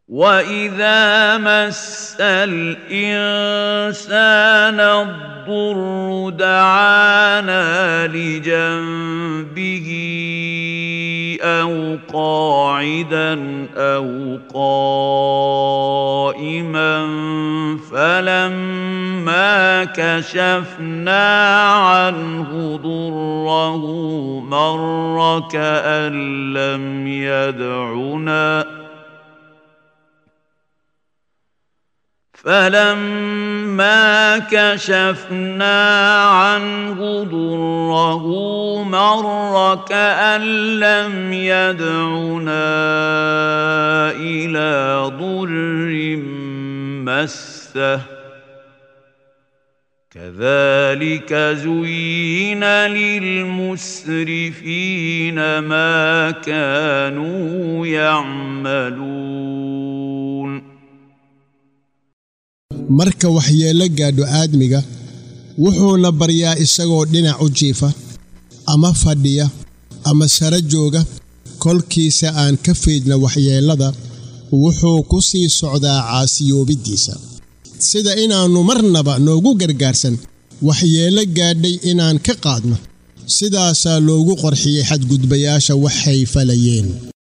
واذا مس الانسان الضر دعانا لجنبه او قاعدا او قائما فلما كشفنا عنه ضره مر كان لم يدعنا فلما كشفنا عنه ضره مر كأن لم يدعنا إلى ضر مسه كذلك زين للمسرفين ما كانوا يعملون marka waxyeello gaadho aadmiga wuxuuna baryaa isagoo dhinac u jiifa ama fadhiya ama sara jooga kolkiisa aan ka faydna waxyeellada wuxuu ku sii socdaa caasiyoobiddiisa sida inaannu marnaba noogu gargaarsan waxyeello gaadhay inaan ka qaadno sidaasaa loogu qorxiyey xadgudbayaasha waxay falayeen